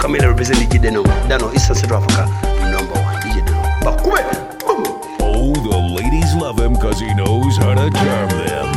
Camila represent DJ Deno. Dano, Eastern Central Africa, number one DJ Deno. Bakube, boom. Oh, the ladies love him because he knows how to charm them.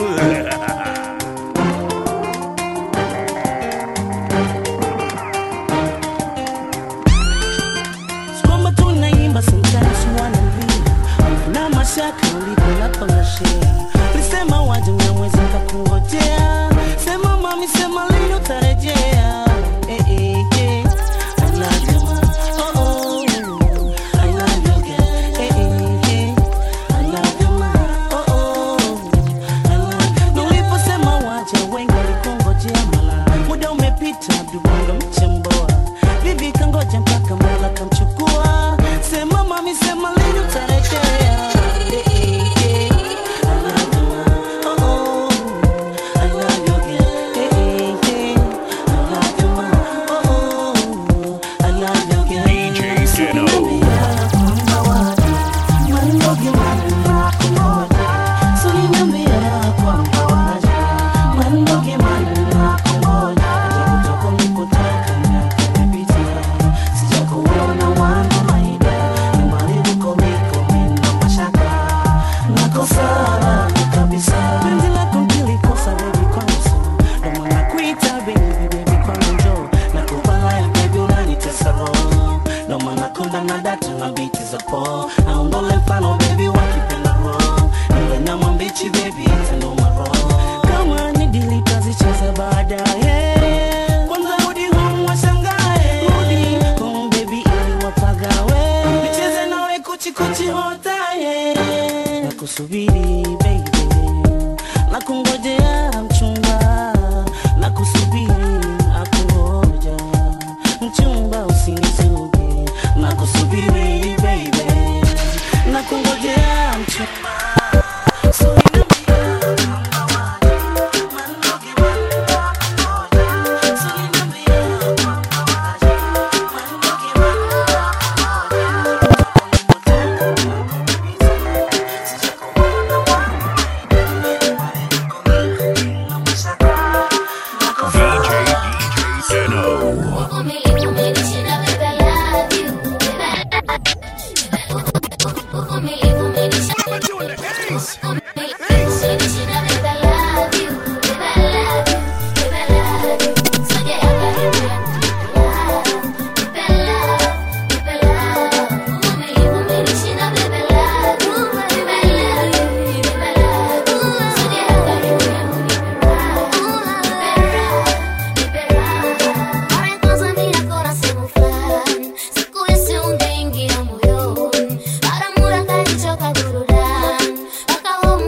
kwamba tunaimba sometimes wanalia na mashaka ulikolapangashea lisema waje na mwezi kakungojea sema mami sema leo tarejea eh, eh, eh. I love you, ma. Oh, oh. I love you, girl. Eh, eh, eh. I love you, ma. Oh, oh. I love you. Na uliposema waje wengi walikungojea mala muda umepita abdubonga mchemboa bibi kangoja mpaka mola kamchukua sema mami sema lini utarejea Eh, eh, eh. I love you, ma. Oh, oh. I love you, girl. Eh, eh, eh. I love you, ma. Oh, oh. I love you, girl. DJ Deno. Penzi lako nilikosa baby kwanza Ndio maana nakuita baby baby kwa njoo Nakupa haya baby unanitesa roho Ndio maana konda na data na biti za po Naondole mfano baby wakipenda roho Niwe na mambichi baby itanoma roho Kama ni dili tazicheza baadaye Kwanza rudi home washangae Rudi home baby ili wapagawe Nicheze nawe kuchi kuchi hotaye Nakusubiri baby nakungojea mchumba nakusubiri nakungoja mchumba usinizuge nakusubiri baby nakungojea mchumba So inambia kwamba waje, mandoge wanakungoja. So inambia kwamba waje, mandoge DJ DJ Deno. Siku ya si undaingia moyoni, para mura kalichoka burudani, mpaka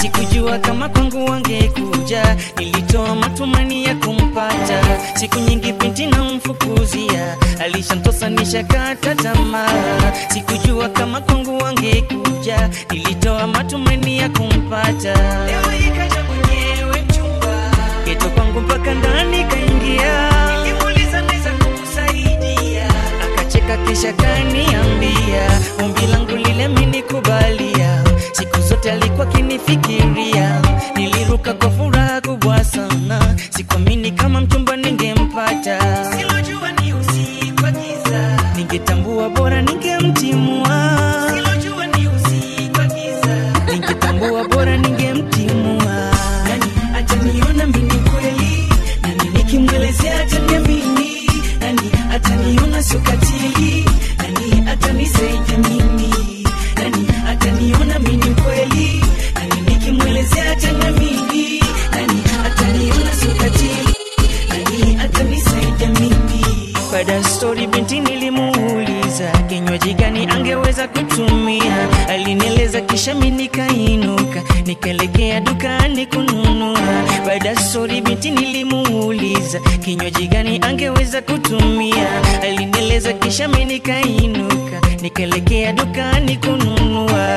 sikujua kama kwangu wangekuja nilitoa matumaini ya kumpata siku nyingi binti na mfukuzia alishantosa nishakata tamaa sikujua kama kwangu wangekuja nilitoa matumaini ya kumpata leo ikaja mwenyewe mchumba geto kwangu mpaka ndani kaingia nilimuuliza naweza kukusaidia akacheka kisha kaniambia ombi langu lile minikubalia siku zote alikuwa kinifikiria niliruka kwa furaha kubwa sana sikuamini kama mchumba ningempata silojua ni usiku wa giza ningetambua bora ningemtimua silojua ni usiku wa giza ningetambua bora ningemtimua nani ataniona mimi kweli nani nikimwelezea ataniamini nani ataniona sio katili nani atanisaidia mimi nani ataniona mimi kweli nani nikimwelezea ataniamini nani ataniona sio katili nani atanisaidia mimi baada ya stori binti nilimuuliza kinywaji gani angeweza kutumia alinieleza kisha mi nikainuka nikaelekea dukani kununua baada ya stori binti nilimuuliza kinywaji gani angeweza kutumia alinieleza kisha mi nikainuka nikaelekea dukani kununua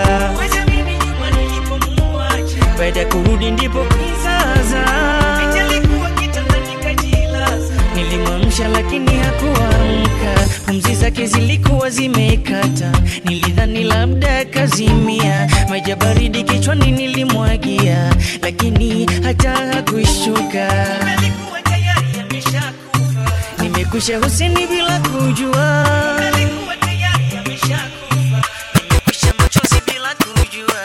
baada ya kurudi ndipo kizaza nilimwamsha lakini hakuamka pumzi zake zilikuwa zimekata nilidhani labda kazimia maji ya baridi kichwani nilimwagia lakini hata hakuishuka nimekusha huseni bila kujua Nimekwisha machozi bila kujua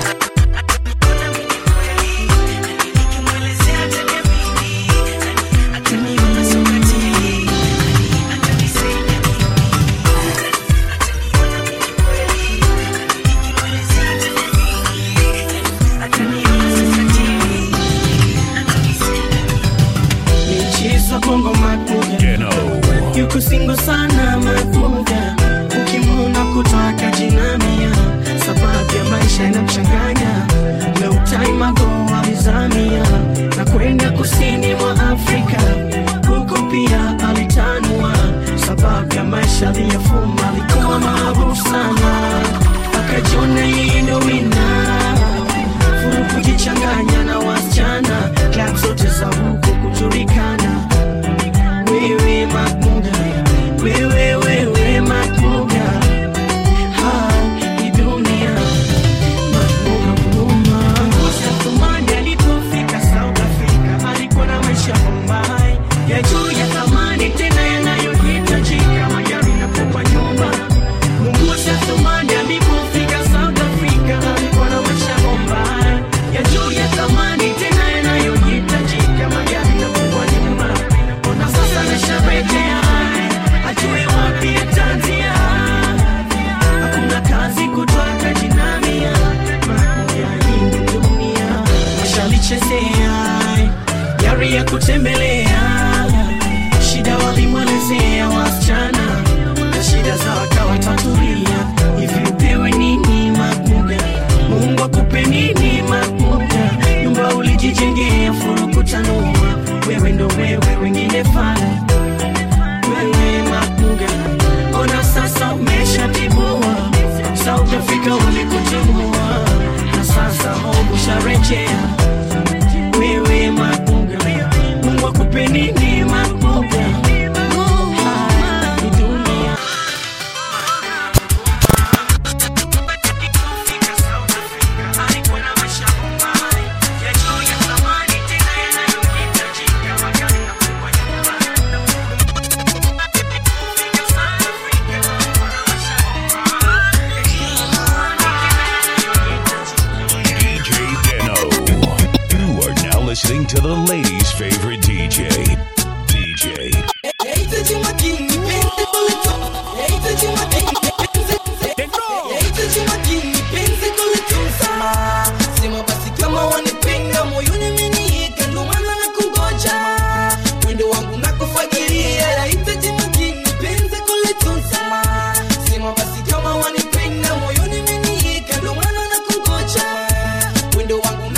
Michezo bongo makuga Deno. yuko singo sana makuga ukimuna kutaka jinamia sababu ya maisha inamchanganya no time ago alizamia na kwenda kusini mwa Afrika huko pia alitanua sababu ya maisha aliyofuma alikuwa maarufu sana akajiona yeye ndo wina furu kujichanganya na wasichana klab zote za huko kujulikana wewe Makmuga, wewe wewe Makmuga, hai dunia Makmuga huruma. Musa Tumani alipofika South Africa alikuwa na maisha Bombay ya juu ya thamani tena yanayohitajika magari na kubwa nyumba. Musa Tumani alipofika South Africa alikuwa na maisha Bombay ya juu ya thamani tena yanayohitajika magari na kubwa nyumba. Ona sasa nasharejea, ajue wapi atanzia. Hakuna kazi kutoka jinamia, makuya hii dunia washalichezea, yari ya kutembelea, shida walimwelezea wasichana na shida za wakawatatulia. Hivi upewe nini Makuga? Mungu akupe nini Makuga? Nyumba ulijijengea furu kutanua, wewe ndo wewe, wengine fana wewe Makuga, ona sasa umeshatibua South Africa ulikutimua, na sasa Mungu sharejea. Wewe Makuga, Mungu akupe nini Makuga? Hii dunia DJ Deno. You are now listening to the ladies' favorite DJ. DJ. Sema basi kama wanipenda moyoni umeniika, ndo maana nakungoja. Wendo wangu nakufagilia, nahitaji makini penzi kulitunza. Sema basi kama wanipenda moyoni umeniika, ndo maana nakungoja. Wendo wangu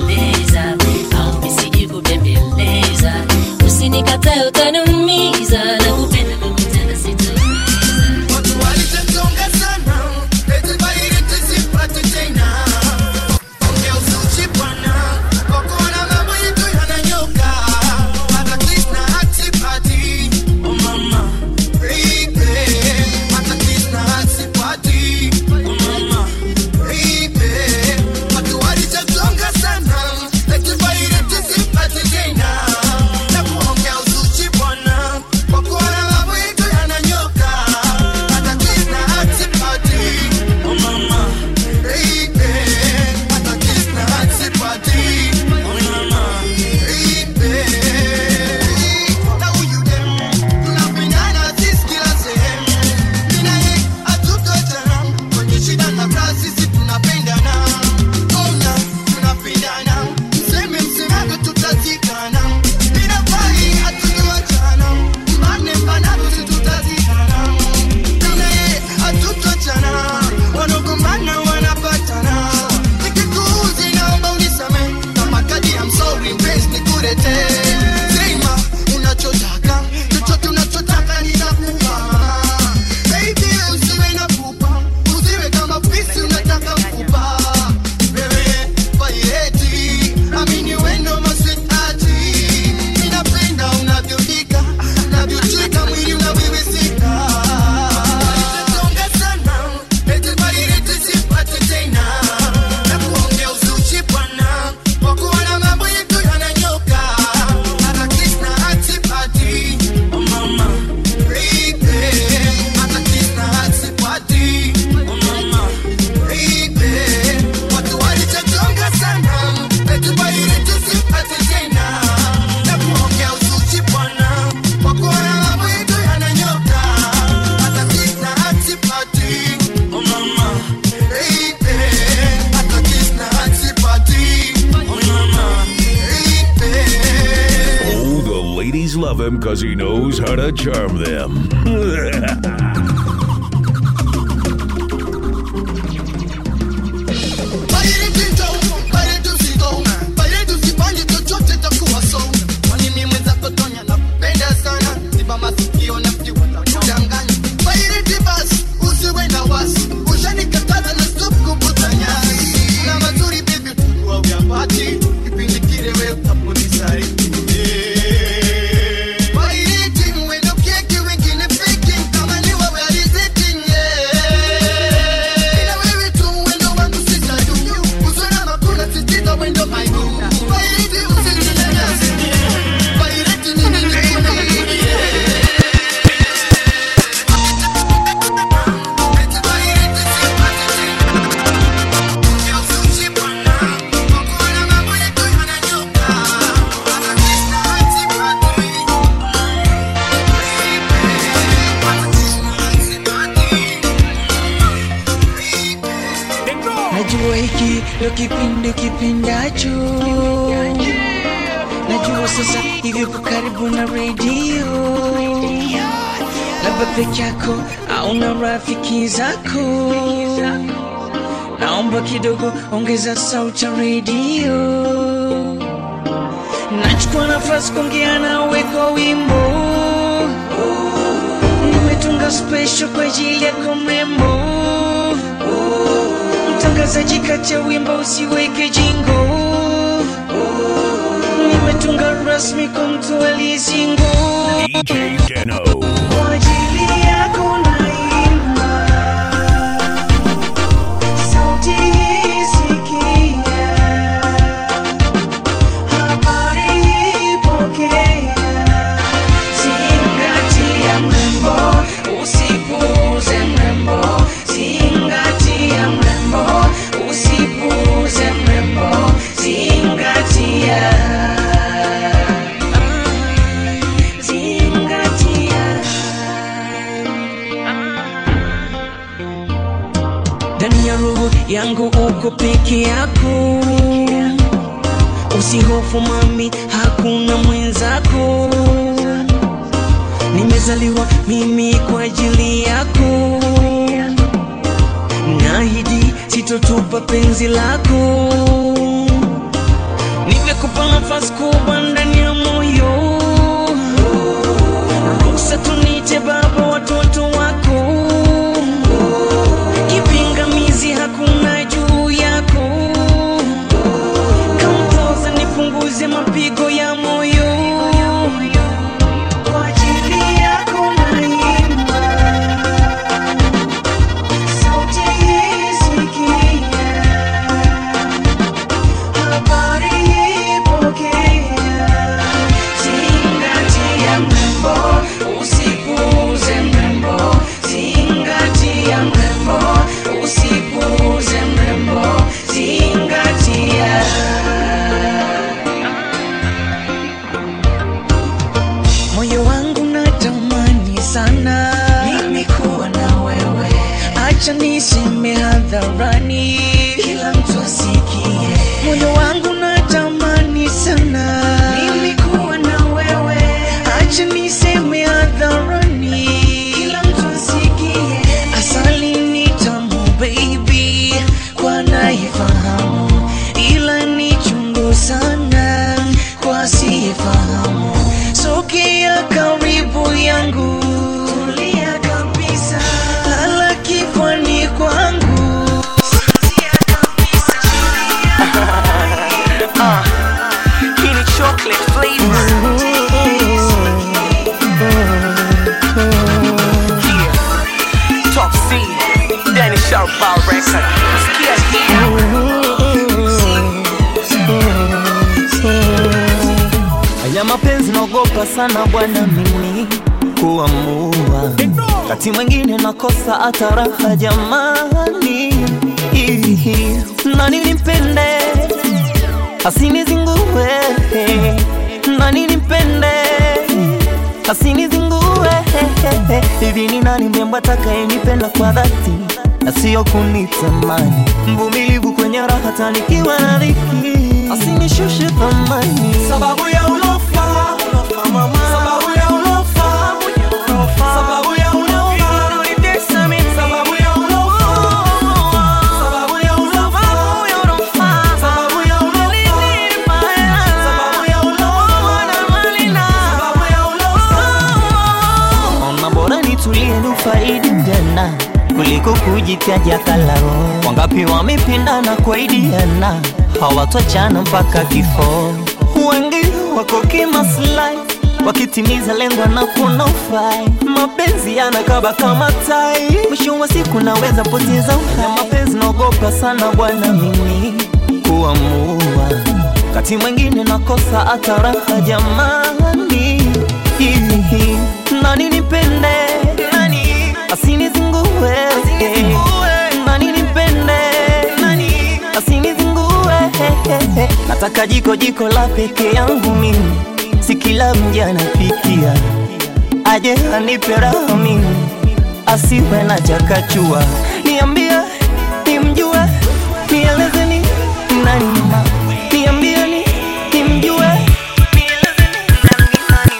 because he knows how to charm them. najua hiki ndo kipindi kipindacho najua sasa hivi uko karibu na redio labda peke yako au na rafiki zako naomba kidogo ongeza sauti ya redio nachukua nafasi kuongea nawe kwa wimbo nimetunga special kwa ajili yako mrembo mtangazaji kati ya wimbo usiweke jingo nimetunga rasmi kwa mtu aliyezingo DJ Deno. kwa ajili yako naimba sauti hii sikia habari hii pokea zingatia mrembo usipuuze mrembo zingatia mrembo usipuuze mrembo zingatia zingatia ndani ya roho yangu uko peke yako usihofu mami hakuna mwenzako nimezaliwa mimi kwa ajili yako naahidi sitotupa penzi lako nimekupa nafasi kubwa ndani ya moyo ruhusa tunite baba watoto wako kipingamizi hakuna juu yako kamtoza nipunguze mapigo ya moyo kwa ajili yako naimba sauti hii sikia habari hii pokea zingatia mrembo usipuuze mrembo zingatia mrembo usipuuze mrembo zingatia moyo wangu natamani sana mimi kuwa na wewe acha niseme hadharani kila mtu asikie moyo wangu natamani sana mimi kuwa na wewe acha niseme hadharani kila mtu asikie asali ni tamu baby kwa naifahamu ila ni chungu sana kwa sifahamu sogea karibu yangu tulia kabisa lala kifani kwangu sinzia kabisa Kenny chocolate flavor. Yeah. Top C, Danny Sharp Bar Record. Sikia hii. Haya mapenzi naogopa sana bwana mimi kuamua kati mwingine nakosa hata raha jamani nani nimpende asinizingue nani nimpende asinizingue hivi ni nani mrembo atakayenipenda kwa dhati na sio kunitamani mvumilivu kwenye raha tanikiwa na dhiki asinishushe thamani sababu ya ulofa sababu ya ulofa utulie nufaidi jana kuliko kujitaja kalao. Wangapi wamependana kuaidiana hawatoachana mpaka kifo. Wengi wako kimaslahi wakitimiza lengo na kuna ufai. Mapenzi yanakaba kama tai, mwisho wa siku naweza poteza uhai. Na mapenzi naogopa sana bwana mimi kuamua, kati mwingine nakosa hata raha jamani. Hihi, Nani nipende, nani asinizingue, nani nipende, nani asinizingue. Nataka jiko jiko la peke yangu mimi, si kila mja anapikia, aje anipe raha mimi, asiwe na chakachua. Niambie, nimjue, nieleze ni nani mama, niambie ni nimjue, nieleze ni nani nani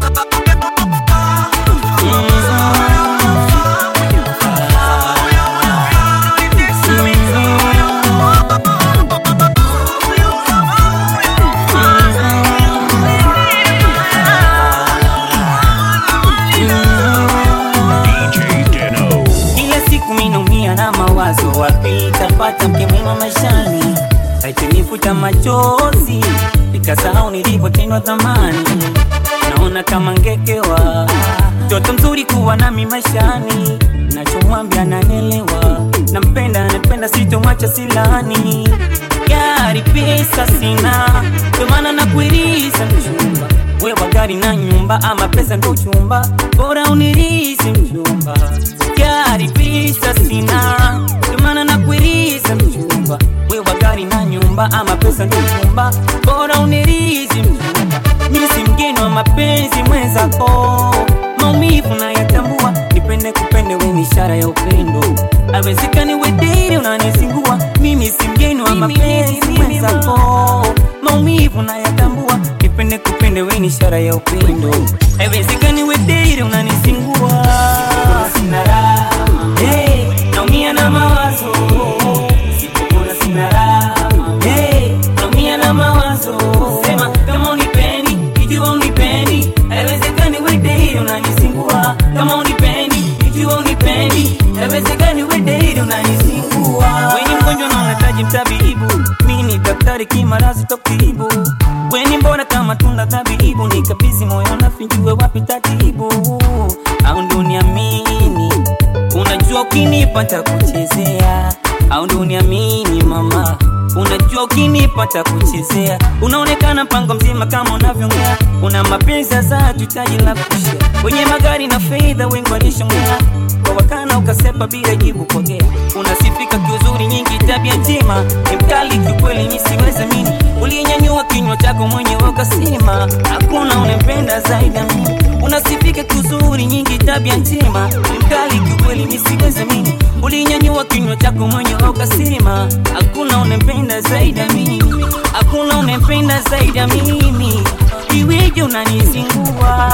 DJ Deno. Kila siku minaumia na mawazo, wapi tapata mke mwema maishani, aitenifuta machozi nikasahau nilipotendwa thamani. Naona kama ngekewa mtoto mzuri kuwa nami maishani, nachomwambia nanelewa, nampenda napenda, sitomwacha silani. Gari pesa sina, ndio maana nakuiriza mchumba wewa gari na nyumba ama pesa ndo chumba bora unirizi mchumba gari pesa sina ndio maana nakuiriza mchumba wewa gari na nyumba ama pesa ndo chumba bora unirizi mchumba mimi si mgeni wa mapenzi mwenzako maumivu nayatambua nipende kupende we ni ishara ya upendo awezekani wediri unanisingua mimi si mgeni wa mapenzi mwenzako maumivu nayatambua nipende kupende we ni ishara ya upendo haiwezekani wediri unanisingua sina raha hey, naumia na mawazo sipokuna sina raha hey, naumia na mawazo sema kama unipendi ikiwa unipendi haiwezekani wediri unanisingua kama unipendi ikiwa unipendi haiwezekani wediri unanisingua weni mgonjwa na unahitaji mtabibu mimi ni daktari kimarazi tokibu weni mbona kama tunda tabibu nikabizi moyo nafinjue wapi tatibu au ndo niamini unajua ukinipa kuchezea au ndo uniamini mama unajua ukinipa kuchezea unaonekana mpango mzima kama unavyongea una mapenzi za tutaji la kushia wenye magari na fedha wengi walishongea kwa wakana ukasepa bila jibu pokea unasifika kiuzuri nyingi tabia njema ni mkali kiukweli nisiweze mini ulinyanyua kinywa chako mwenyewe ukasema hakuna unempenda zaidi ya mimi unasifika kiuzuri nyingi tabia njema ni mkali kiukweli nisiweze mini ulinyanyua kinywa chako mwenyewe ukasema hakuna unempenda zaidi ya mimi hakuna unempenda zaidi ya mimi iweje unanizingua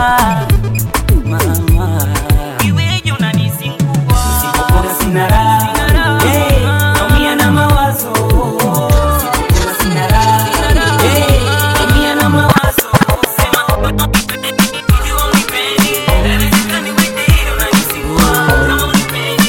mama iweje unanizingua Sipopona sina raha Hey, naumia na mawazo Sipopona sina raha Hey, naumia na mawazo Sema ikiwa unipendi haiwezekani wewe unanizingua kama unipendi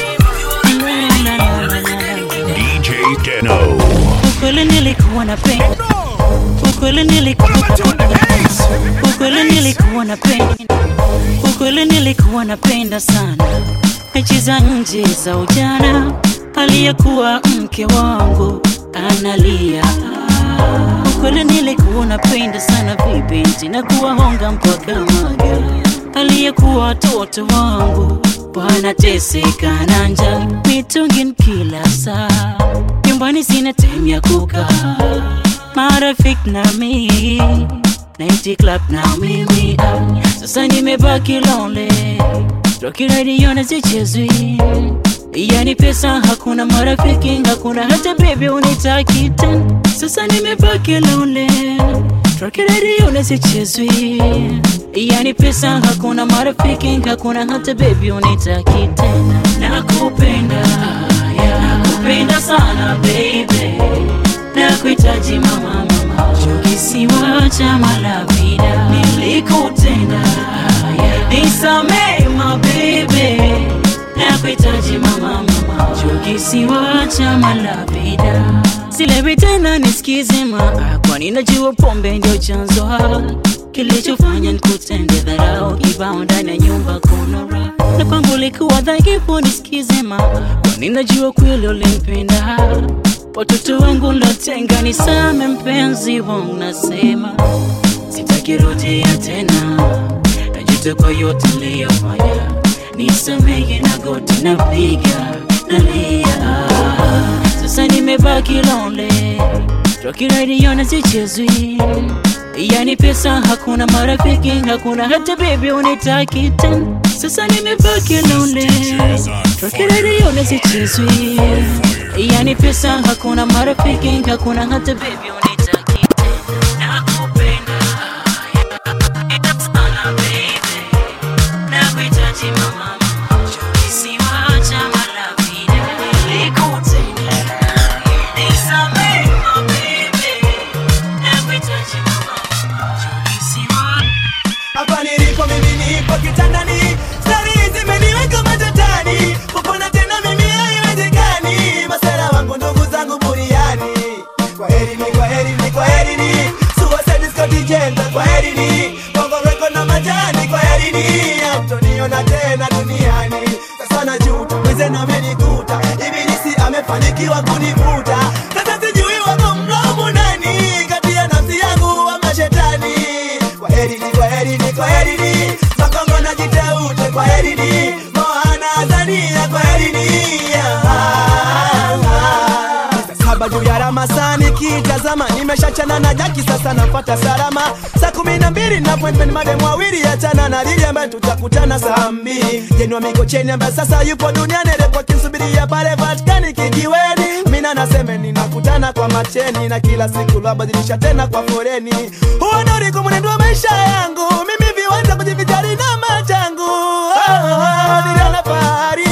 DJ Deno. ukweli nilikuwa napenda ukweli nilikuwa ukweli nilikuwa napenda ukweli nilikuwa napenda sana mechi za nje za ujana aliyekuwa mke wangu analia ukweli nilikuwa napenda sana vibinti na kuwahonga mpaka maga aliyekuwa watoto wangu wanateseka na njaa mitungin kila saa nyumbani sina time ya kukaa marafiki na mi naiti club na mimi ah, sasa nimebaki lonely Rocky radio na zichezwi yani pesa hakuna marafiki hakuna hata baby unitaki tena sasa nimebaki lonely Rocky radio na zichezwi yani pesa hakuna marafiki hakuna hata baby unitaki tena nakupenda yeah, nakupenda sana baby nakuhitaji mama mama kisiwa cha malavida nilikutenda yeah. nisamee mabe chama la vida silewi tena nisikize maa kwani najua pombe ndio chanzo ha kilichofanya nikutende dharau kibao ndani ya nyumba kuna raha na kwangu likuwa dhaifu nisikize maa kwani najua kweli ulimpenda watoto wangu lotenga nisame mpenzi wangu nasema sitakirudia tena najuta kwa yote niliyofanya nisamehe na goti napiga nalia sasa nimebaki lonely rokiradiona zichezwi yani pesa hakuna marafiki hakuna hata bebi unitaki tena sasa nimebaki lonely rokiradiona zichezwi yani pesa hakuna marafiki hakuna hata bebi unitaki tena nakupenda sana baby nakuhitaji mama kisiwa cha malavida likutenda nisamehe mabibi nakuhitaji mama kisiwa hapa nilipo mimi nipo kitandani stari zimeniweka matatani kupona tena mimi haiwezekani masera wangu ndugu zangu buriani kwa herini kwa herini kwa herini suicide Scott Jenta kwa herini bongo reko na majani kwa herini amtoniona tena duniani sasa najuta mwenzenu amenikuta ibilisi amefanikiwa kunivuta sasa sijui wako mlaumu nani kati ya nafsi yangu ama shetani kwa herini kwa herini kwa herini makongo na jiteute kwa herini moana azania kwa herini saba juu ya ramasani kitazama nimeshachana na jaki sasa nafata salama saa kumi na mbili na appointment madem wawili achana na lili ambaye tutakutana saa mbili jenwa mikocheni ambaye sasa yupo duniani repo kinsubiria pale vatikani kijiweni mina nasemeni nakutana kwa macheni na kila siku lwabadilisha tena kwa foreni huo ndo ulikuwa mwenendo wa maisha yangu mimi viwanja kujivijali na machangu oh, oh, niliona fahari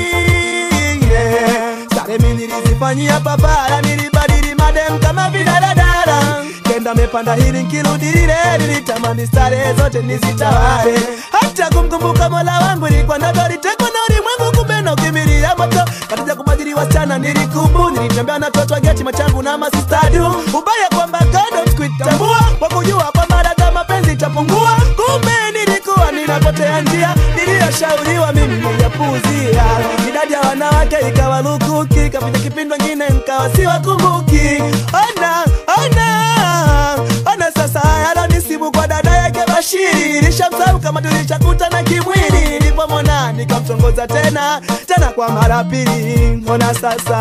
yeah. Sare mi nilizifanyia papara, nilibadili madem kama vidaradara kenda mepanda hili nkirudi lile, nilitamani stare zote nizitawale, hata kumkumbuka mola wangu ilikuwa ndoto, litekwa na ulimwengu, kumbe na ukimbilia moto katika kubadili wasichana nilikubu, nilitembea na toto geti machangu na masistadu, ubaya kwamba kando sikuitambua kwa kujua kwamba dada mapenzi itapungua, kumbe nilikuwa ninapotea njia niliyoshauriwa mimi niliyapuuzia. Idadi ya wanawake ikawa lukuki, kapita kipindi wengine nkawa siwakumbuki. Ona, ona, ona sasa yalonisibu kwa dada yake Bashiri, nishamsahau kama tulishakutana kimwili. Nilipomwona nikamtongoza tena tena kwa mara pili. Ona sasa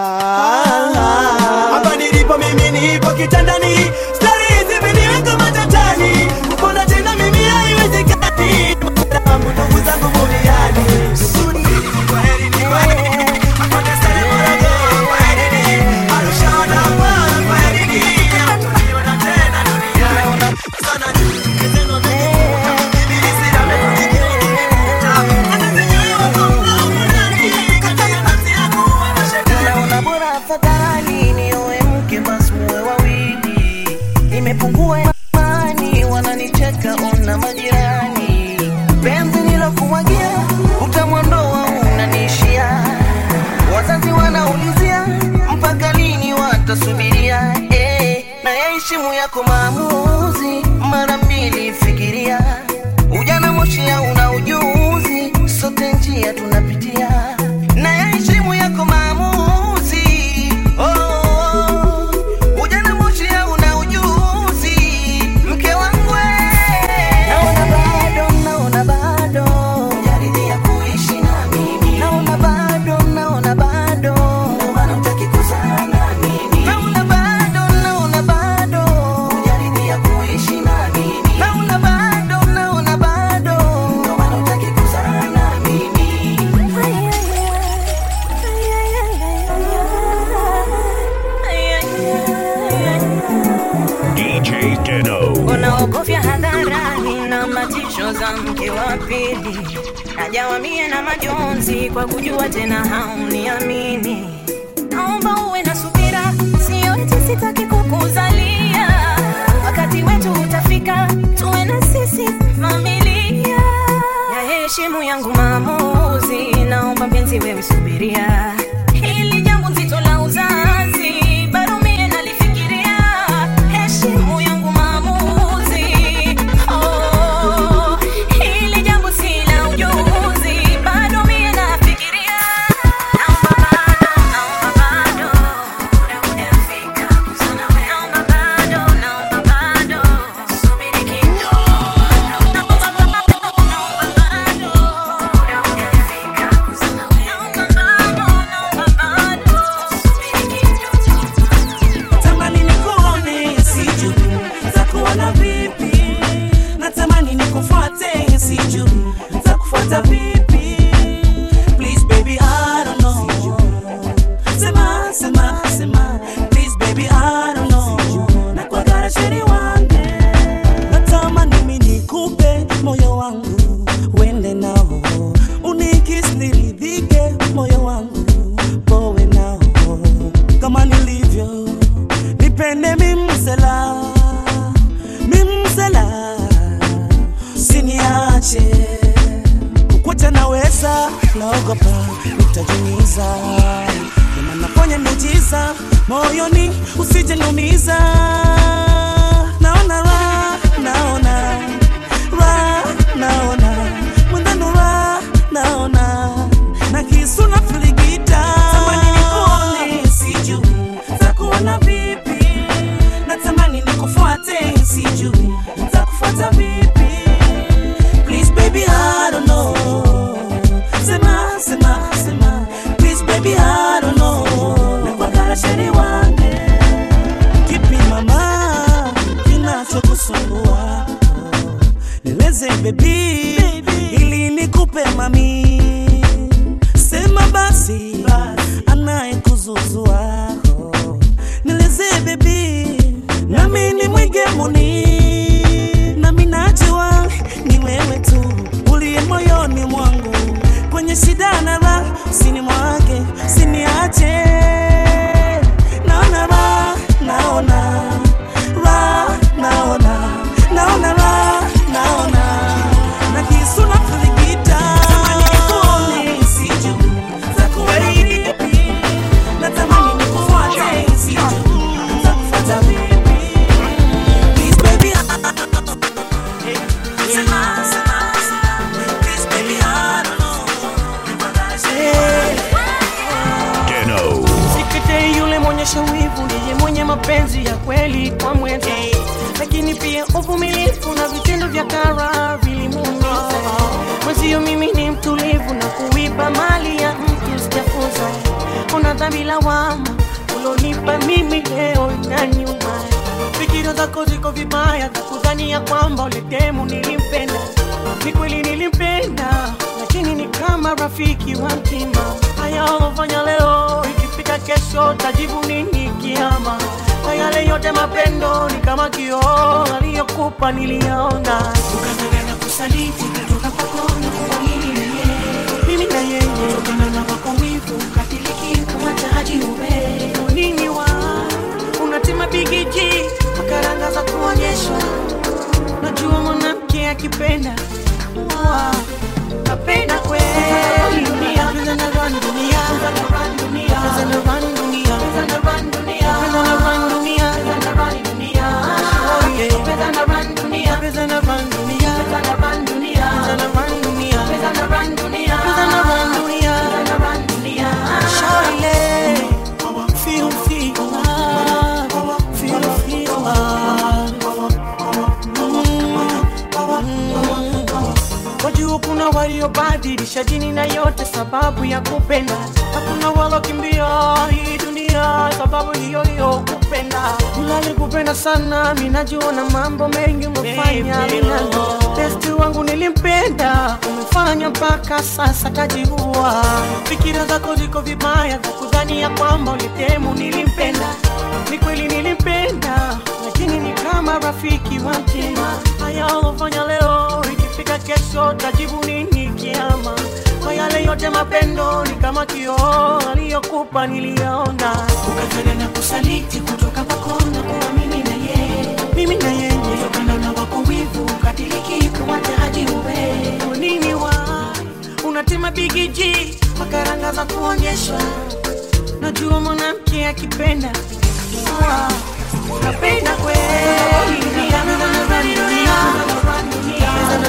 hapa nilipo mimi, nipo kitandani, stari zimeniweka matatani, kupona tena mimi haiwezekani. Wangu ndugu zangu buriani naona bora afadhali nioe mke basi muwe wawili nimepungua imani wananicheka ona majirani penzi nilokumwagia utamwondoa unaniishia wazazi wanaulizia mpaka lini watasubiria eh, na yaheshimu yako maamuzi mara mbili fikiria ujana moshia una ujuzi sote njia tunapitia na yaheshimu yako maamuzi oh, ujana moshia una ujuzi mke wangu we. naona bado naona bado jaridhia kuishi na mimi naona bado naona bado ndio maana hutaki kuzaa na mimi naona bado naona bado jaridhia kuishi na mimi naona bado naona bado ndio maana hutaki kuzaa na mimi DJ Deno. unaogofya hadharani na matisho za mke wa pili najawamie na majonzi kwa kujua tena hauniamini naomba uwe na subira sio eti sitaki kukuzalia wakati wetu utafika tuwe na sisi familia ya heshimu yangu maamuzi naomba mpenzi wewe subiria hili jambo nzito naogopa nitajumiza Ema nafanya miujiza moyoni usije niumiza naona ra naona ra naona mwendano ra naona na kisu na filigita tamani nikuone sijui takuona vipi natamani nikufuate sijui takufuata vipi please baby I don't know sema sema sema please baby I don't know nakwagara sheri wange kipi mama kinachokusumbua nieleze baby ili nikupe mami sema basi anayekuzuzua nieleze baby nami ni mwigemuni nami najua ni wewe tu uliye moyoni mwangu kwenye shida na raha usini mwake siniache naona raha naona raha naona naona raha naona na kisu na filigita Natamani nikuone, sijui takuwa vipi. Natamani nikufuate, sijui takufuata vipi. Please baby, sema, sema, sema. Please baby, I don't Deno. Sikete yule mwonyesha wivu ndiye mwenye mapenzi ya kweli kwa mwenza, lakini pia uvumilivu na vitendo vya kara vilimuumiza mwenzio. Mimi ni mtulivu na kuiba mali ya mtu sijafunza. Una dhambi lawama ulonipa mimi leo na nyuma, fikira zako ziko vibaya za kudhania kwamba uletemu nilimpenda. Ni kweli nilimpenda, lakini ni kama rafiki wa mtima. Haya ulofanya leo, ikifika kesho tajibu nini kiama? Na yale yote mapendo ni kama kioo aliyokupa niliyaona, ukataka na kusaliti kutoka kwako na kuamini na yeye, mimi na yeye kutokana na wako wivu katiliki kumwachaji ube nini wa unatima bigiji makaranga za kuonyeshwa najua mwanamke akipenda Wa, napenda kweli dunia Pesa na run dunia Pesa na run dunia Pesa na run dunia Pesa na run dunia Pesa na run dunia Pesa na run dunia Oh yeah Pesa na run dunia Pesa na run dunia Pesa na run dunia Pesa na run dunia Pesa na run dunia Pesa na run dunia Pesa na run dunia Shawty Feel, feel love Feel, feel love Wajua kuna waliobadilisha dini na yote sababu ya kupenda. Hakuna walokimbia hii dunia sababu hiyo hiyo kupenda. Nilali kupenda sana, mimi najua na mambo mengi umefanya minalo. Besti wangu nilimpenda, umefanya mpaka sasa kajiua. Fikira zako ziko vibaya za kudhania kwamba ulitemu nilimpenda. Ni kweli nilimpenda, lakini ni kama rafiki wa mtima. Haya ulofanya leo ikifika kesho tajibu nini kiama? Kwa yale yote mapendo ni kama kioo aliyokupa niliyaona, ukafanya na kusaliti kutoka kwako na kuamini na yeye, mimi na yeye kutokana na wako wivu katiliki kumwacha haji uwe Kwa nini wa unatima bigiji makaranga za kuonyeshwa, najua mwanamke akipenda Ah, napenda kweli dunia, dunia, dunia,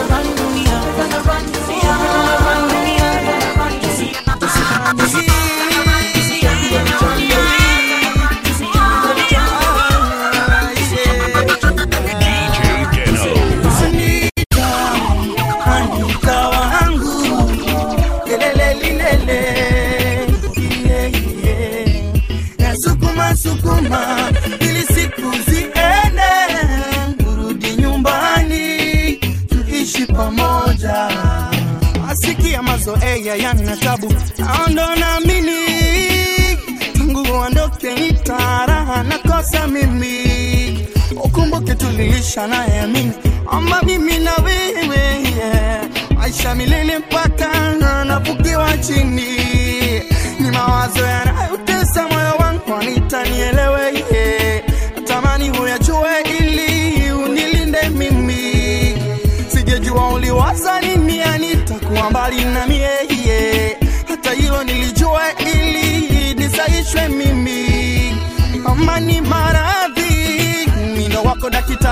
Andika wangu lelele lilele yeah, yeah. Nasukuma sukuma ili siku ziende, urudi nyumbani tuishi pamoja. Asikia mazoea yana tabu, naondo naamini tangu uondoke nitaraha nakosa mimi ukumbuke tulilisha naye mimi ama mimi na wewe yeah. maisha milele mpaka nafukiwa chini ni mawazo yanayotesa moyo wangu anitanielewe yeah. natamani huyajue ili unilinde mimi sijejua uliwaza nini anitakuwa mbali na mie yeah.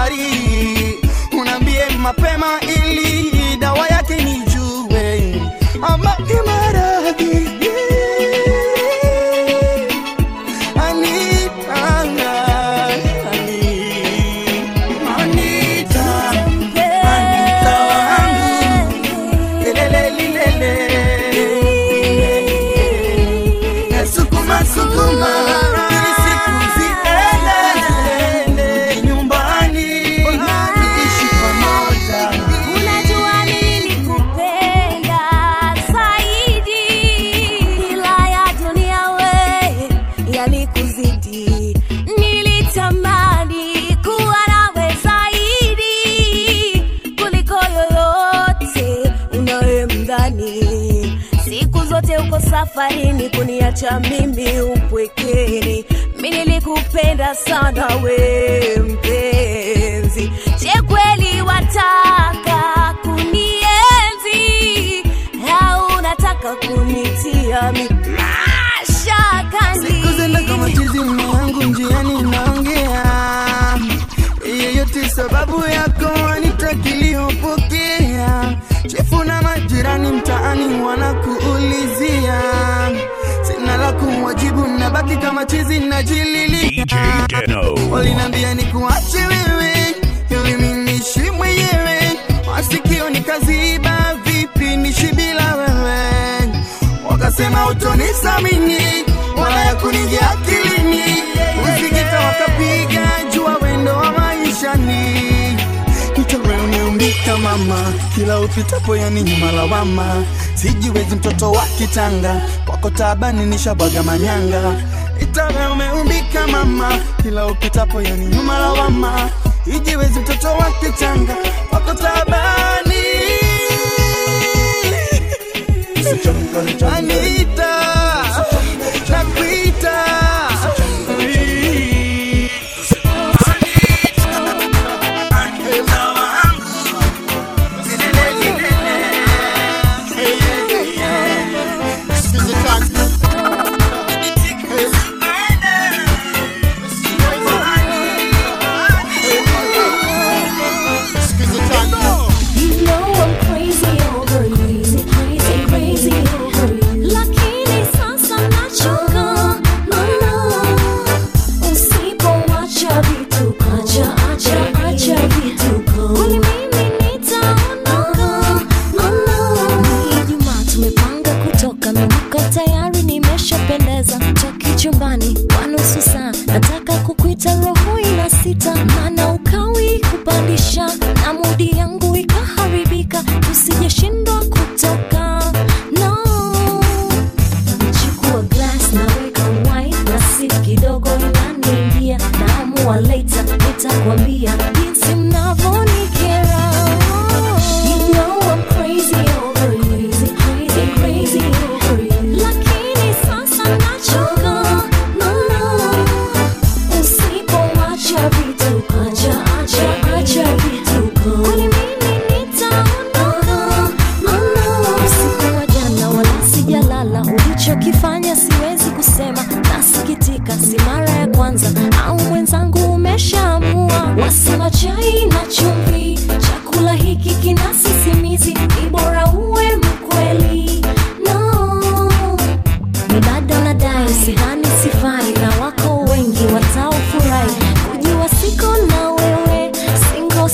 sukari unaambie mapema ili dawa yake nijue ama imaradhi Anita, Anita, Anita wangu, lelelelilele. Sukuma, sukuma, ili siku ziende nyumbani, tuishi pamoja. Unajua nilikupenda zaidi, ila ya dunia we yalikuzidi. Nilitamani kuwa nawe zaidi kuliko yoyote unayemdhani. Siku zote uko safarini kuniacha mimi upwekeni. Mi nilikupenda sana we mpenzi, je kweli wataka kunienzi au unataka kunitia mi mashakani? Siku zenda kama chizi mume wangu njiani naongea yeyote sababu yako anitakiliyopokea chefu na majirani mtaani wanakuulizia sina la kuwajibu nabaki kama chizi najililia walinambia ni kuache wewe ili minishi mwenyewe masikio nikaziba vipi nishi bila wewe wakasema utonisamini wala ya kuningia akilini usikita wakapiga jua wendo wa maishani Nitawe umeumbika mama kila upitapo yani nyuma lawama sijiwezi mtoto wa kitanga kwako tabani nishabwaga manyanga Itawe umeumbika mama kila upitapo yani nyuma lawama ijiwezi mtoto wa kitanga kwako tabani Anita, nakuita. You know I'm crazy over you, crazy, crazy over you. Lakini sasa nachoka, no, no. Usipoacha vituko, acha, acha, acha vituko. Kwani mimi nitaondoka, no, no. Ijumaa tumepanga kutoka, mimuko tayari nimeshapendeza. Toki chumbani kwa nusu saa, nataka kukuita roho ina sita, maana ukawi kupandisha na mudi yangu ikaharibika, tusijeshindwa kutoka no. Chukua glass naweka wine na sip kidogo inaniingia, naamua later nitakwambia jinsi mnavyonikera. You know I'm crazy over you, crazy, crazy over you. Lakini sasa nachoka, no, no. Usipoacha vituko, acha, acha, acha vituko. Kwani mimi nitaondoka, no, no. Usiku wa jana wala sijalala, ulichokifanya siwezi kusema, nasikitika, si mara ya kwanza au mwenzangu umeshaamua. Wasema chai na chumvi, chakula hiki kina sisimizi, ni bora uwe mkweli no ni bado nadai sidhani sifai na wako wengi wataofurahi kujua siko na wewe singo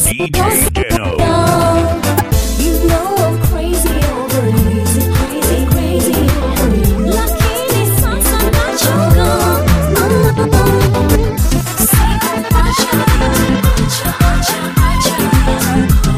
You know I'm crazy over you, crazy, crazy over you. Lakini sasa nachoka, no, no. Sikuacha, acha, acha, acha,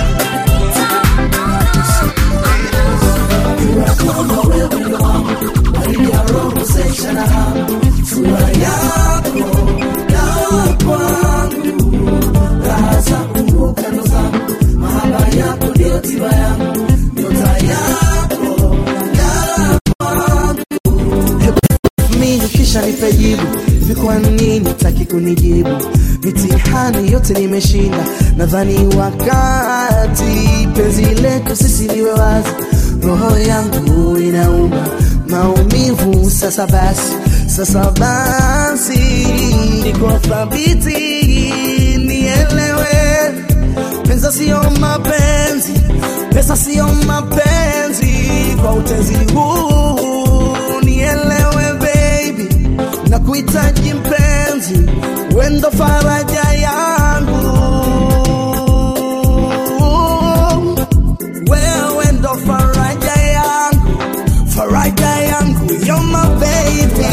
mimi kisha nipe jibu hivi kwa nini taki kunijibu mitihani yote nimeshinda nadhani wakati penzi letu sisi liwe wazi roho yangu inauma maumivu sasa basi sasa basi niko thabiti ni nielewe pesa sio mapenzi pesa sio mapenzi kwa utezi huu nielewe baby na kuhitaji mpenzi wendo faraja yangu wewe ndo faraja yangu faraja yangu you're my baby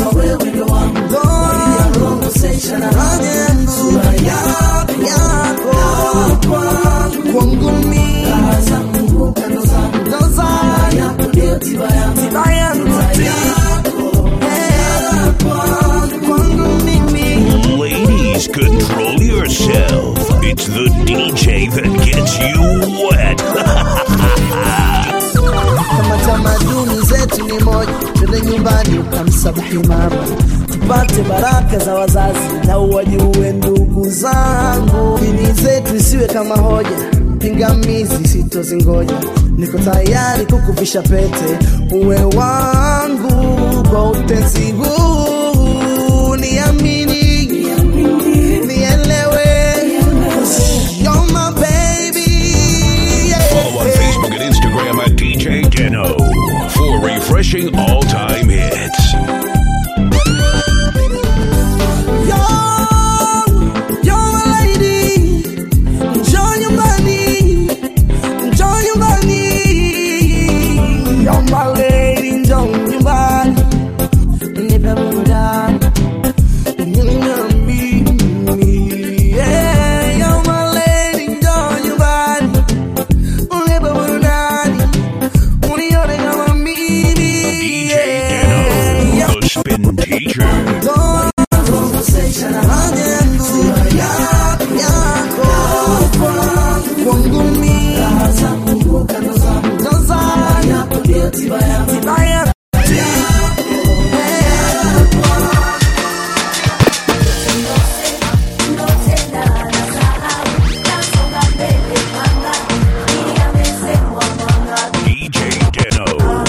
faraja yangu yako yako kwangu mimi ndo zangu tiba yangu kwangu mimi Ladies, control yourself. It's the DJ that gets you wet. kama tamaduni zetu ni moja twende nyumbani ukamsabahi mama tupate baraka za wazazi na uwajue ndugu zangu dini zetu isiwe kama hoja pingamizi sitozingoja niko tayari kukuvisha pete uwe wangu kwa utezi huu niamini nielewe You're my baby yeah. Follow on Facebook and Instagram at DJ Deno for refreshing all time hits. The Spin Teacher. DJ Deno.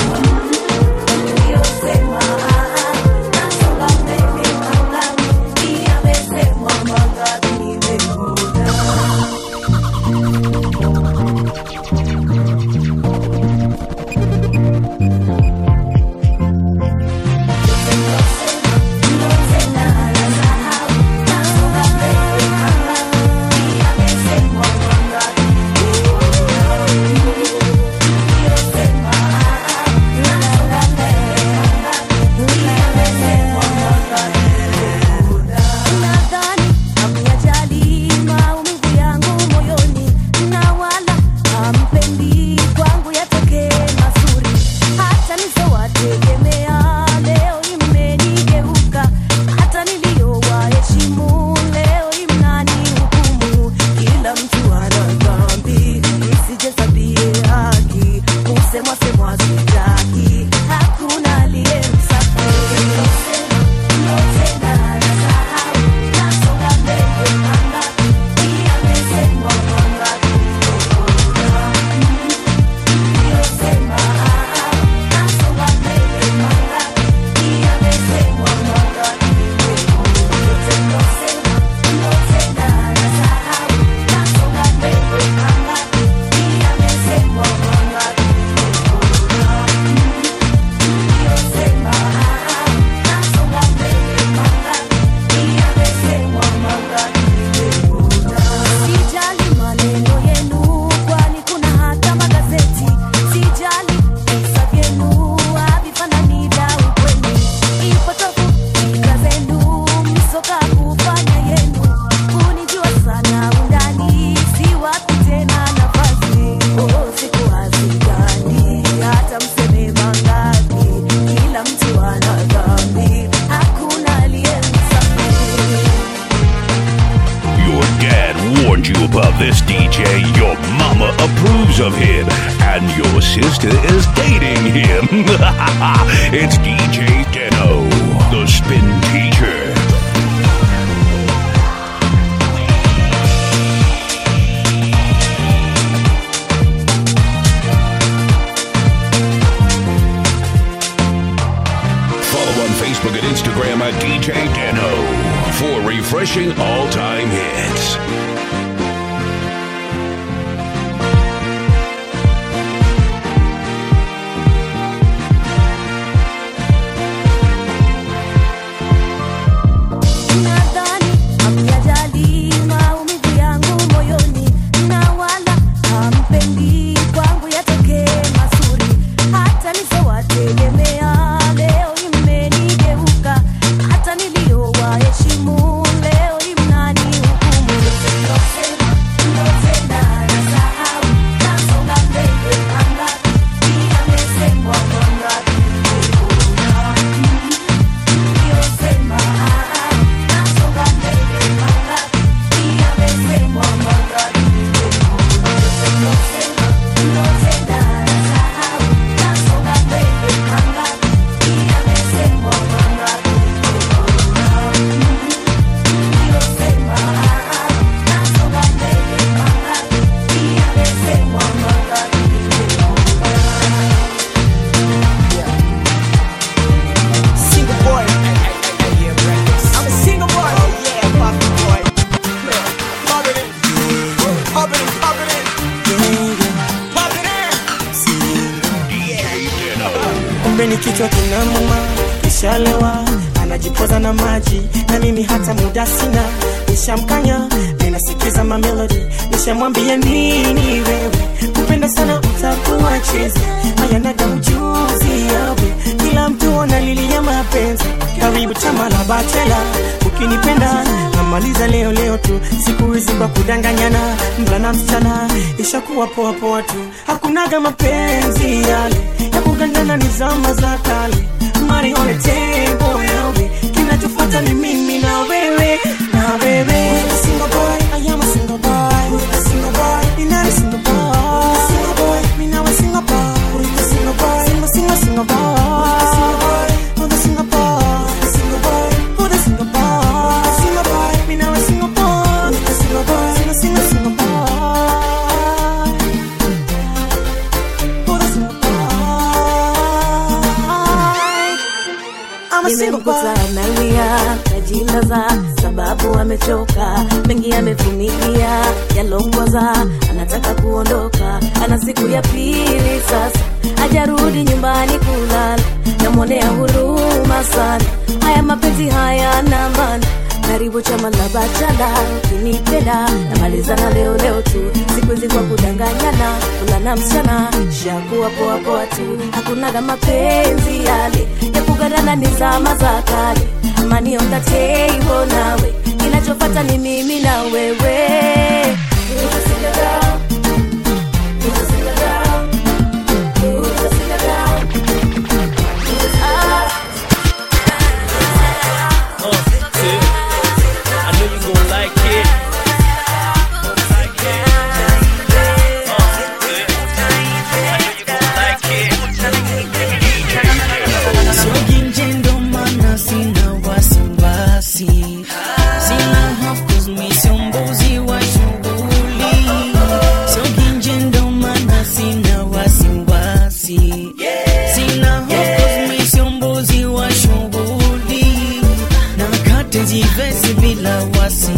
Nadhani hamyajali maumivu yangu moyoni, na wala hampendi kwangu yatokee mazuri. Hata nisowategemea leo imenigeuka, hata niliyowaheshimu leo mnanihukumu. Kila mtu ana dhambi, msijihesabie haki, kusemwa semwa sitaki, hakuna aliye msafi. Sijali maneno yenu, kwani kuna hata magazeti. Sijali visa vyenu, havifanani na ukweli. Ipotofu fikra zenu, msoka kufanya yenu. Kunijua sana undani, siwapi tena nafasi. Oh, siku hazigani, hata mseme mangapi. Kila mtu ana dhambi, hakuna aliye msafi. Your dad warned you about this DJ. Your mama approves of him. And your sister is dating him. it's DJ Deno, the Spin Teacher. Follow on Facebook and Instagram at DJ Deno for refreshing all time hits. Nadhani hamyajali maumivu yangu moyoni, na wala hampendi kwangu yatokee mazuri. Hata nisowategemea leo imenigeuka, hata niliyowaheshimu leo hii mnanihukumu. Ndotenda nasahau, nasonga mbele mangapi, yamesemwa mangapi, niliyosema nasonga mbele mangapi, yamesemwa mangapi, ndotenda nasahau, nasonga mbele mangapi, yamesemwa mangapi, niliyosema nasonga mbele mangapi, yamesemwa mangapi. Single boy. I'm a single boy. Oh yeah, poppin' boy. Poppin' it. Poppin' it, poppin' it. kumbe ni kichwa kinamuma kishalewa anajipoza na maji na mimi hata muda sina nishamkanya ninasikiza mamelodi nishamwambia nini wewe kupenda sana utakuwa chezi hayanaga ujuzi yawe kila mtu analilia mapenzi karibu chama la bachela ukinipenda namaliza leo leo tu siku hizi kwa kudanganyana mvulana msichana ishakuwa poa poa tu hakunaga mapenzi yale ya kugandana ni zama za kale mari on the table yawe kinachofuata ni mimi na wewe na wewe single boy I am a single boy single boy you're not a single boy single boy me now a single boy single boy single single single boy single boy oh the single boy single boy oh the single boy single boy me now a single boy single boy single single single boy oh the single boy I'm a single boy nimemkuta analia najilaza sababu amechoka mengi amevumilia yalongoza anataka kuondoka ana siku ya pili sasa hajarudi nyumbani kulala namwonea huruma sana haya mapenzi haya na maana karibu chama la bachala ukinipenda namalizana leo leo tu siku hizi kwa kudanganyana kulana msichana shakuwa poa poa tu hakunaga mapenzi yale ya kugadana ni zama za kale amani on the table nawe kinachofata ni mimi na wewe Utasinga down. Utasinga down. Utasinga down. Ah. I know you gon' like it. Soginje ndo maana sina wasiwasi, sina hofu 'cause mi sio mbuzi wa shughuli. Soginje ndo maana sina wasiwasi, sina hofu 'cause mi sio mbuzi wa shughuli. Nakate jivesi bila wasi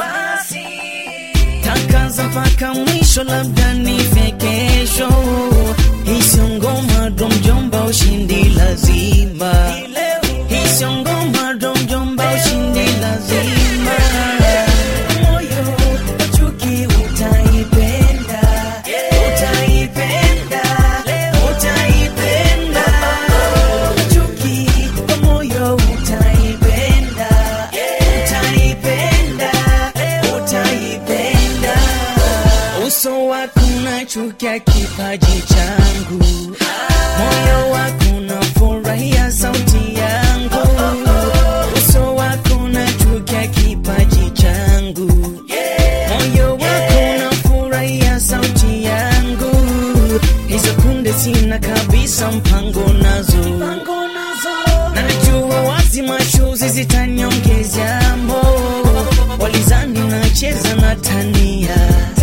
takaza mpaka mwisho, labda nife kesho. Hisio ngoma ndo mjomba, ushindi lazima. Hisio ngoma ndo mjomba, ushindi lazima. Moyo wa chuki utaipenda, utaipenda, utaipenda. Chuki kwa moyo utaipenda, utaipenda, utaipenda. Uso wako unachukia kipaji changu, moyo wako unafurahia sauti yangu. Uso wako unachukia kipaji changu, moyo wako unafurahia sauti yangu. Hizo kunde sina kabisa mpango nazo, najua wazi mashuzi zitaniongezea mo walizani nacheza na tania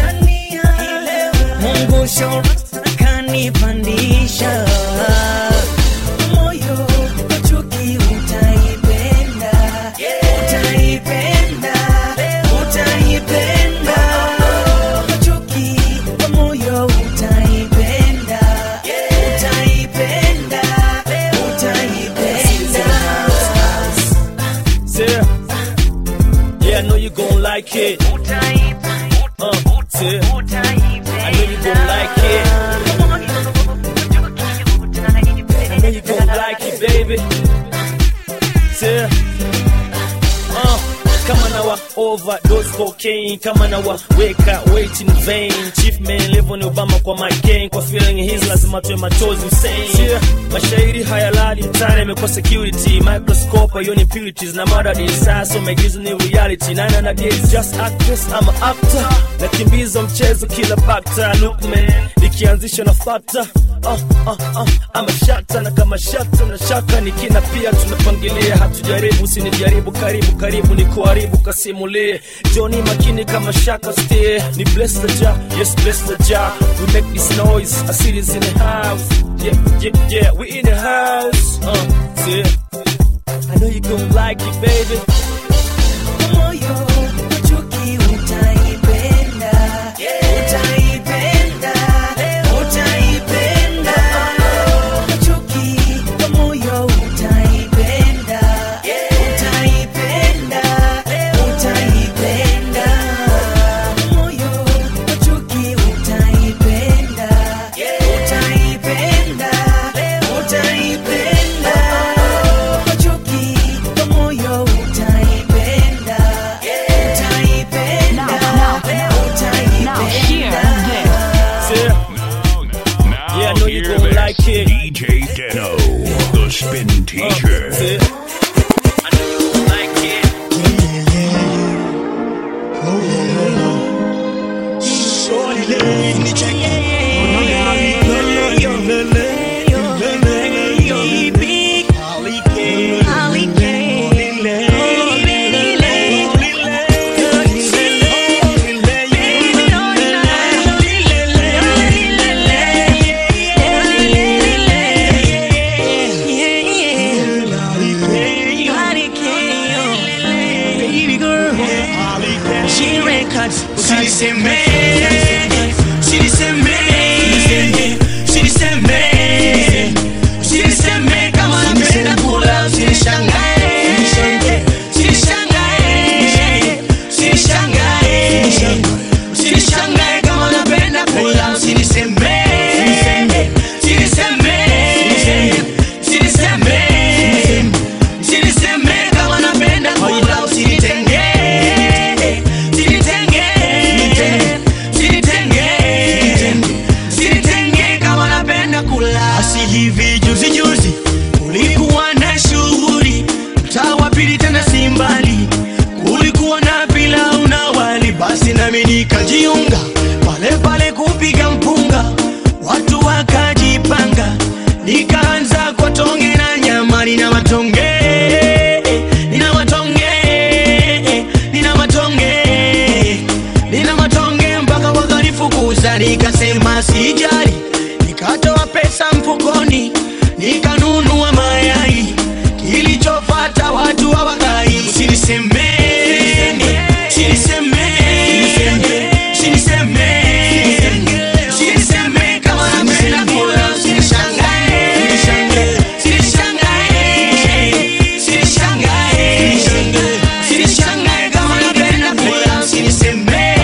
Mungu shauri kanipandisha moyo wa chuki utaipenda utaipenda like it. Uh, yeah. I know you gon' like it. I know you gon' like it, baby. Yeah. Uh, kama na wa overdose cocaine kama na wa weka weight in vain chief man level ni obama kwa mccain kwa feeling his lazima tuwe machozi Hussein yeah. mashairi hayalali mtani imekuwa security microscope hiyo ni impurities na mada sasa maigizo ni reality nine na days just actress I'm a actor nakimbiza mchezo kila bakta look man nikianzisha na fata uh, uh, uh, ama shata na kama shata na shaka nikina pia tunapangilia hatujaribu usinijaribu karibu karibu ni kuharibu kasimulie joni makini kama shaka stay ni bless the jar yes bless the jar we make this noise I see this in the house yeah yeah yeah we in the house uh yeah I know you gon' like it baby moyo chuki utaipenda utaipenda utaipenda chuki moyo utaipenda utaipenda utaipenda moyo chuki utaipenda utaipenda utaipenda chuki moyo utaipenda Yeah. Yeah, I know you gon' like it. DJ Deno, the spin teacher. Usiniseme kama napenda kula, usinishangae. Usinishangae. Usinishangae. Usinishangae kama napenda kula, usiniseme. Usiniseme. Usiniseme. Usiniseme kama napenda kula, usinitenge. Usinitenge. Usinitenge. Usinitenge kama napenda kula. Asi hivi juzi juzi kulikuwa na shughuli mtaa wa pili tena si mbali, kulikuwa na pilau na wali, basi nami nikajiunga pale pale kupiga mpunga, watu wakajipanga, nikaanza kwa tonge na nyama, nina matonge nina matonge nina matonge nina matonge mpaka wakanifukuza, nikasema sijali, nikatoa pesa mfukoni nikanunua mayai, kilichofata watu hawakai. Usinisemeni, usinisemeni, usinisemeni, usinisemeni kama napenda kula, usinishangae, usinishangae, usinishangae, usinishangae kama napenda kula, usinisemeni,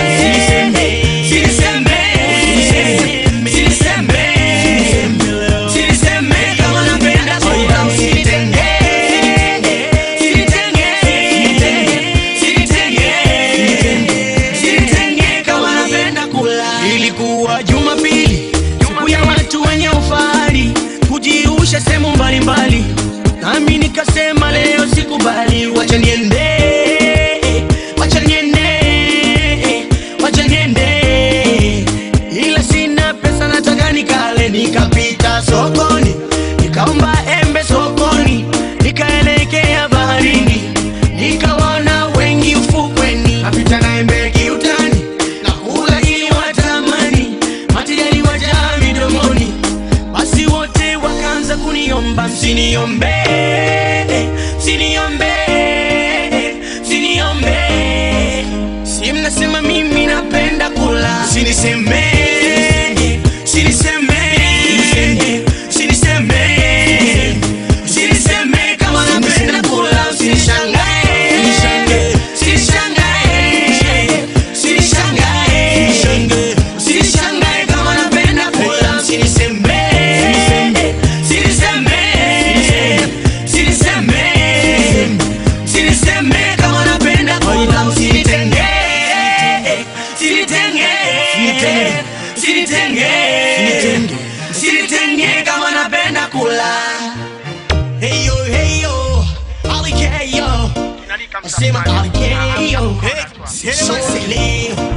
usinisemeni, usinisemeni Usiniseme kama napenda kula, usinitenge. Usinitenge. Usinitenge. Usinitenge kama napenda kula. Ilikuwa Jumapili, siku ya watu wenye ufahari kujiusha sehemu mbalimbali, nami nikasema leo sikubali, wacha niende, wacha niende, wacha niende, ila sina pesa, nataka nikale. Nikapita sokoni, nikaomba embe sokoni, nikaelekea baharini, nikawaona wengi ufukweni, napita na embe kiutani, nakula ili watamani, mate yaliwajaa midomoni, basi wote wakaanza kuniomba, msiniombe, msiniombe, msiniombe, si mnasema mimi napenda kula, siniseme, siniseme, siniseme, siniseme kama napenda kula, sinishangae, sinishangae, sinitenge sinitenge kama napenda kula heyo heyo alikeyo sema alikeyo so sileo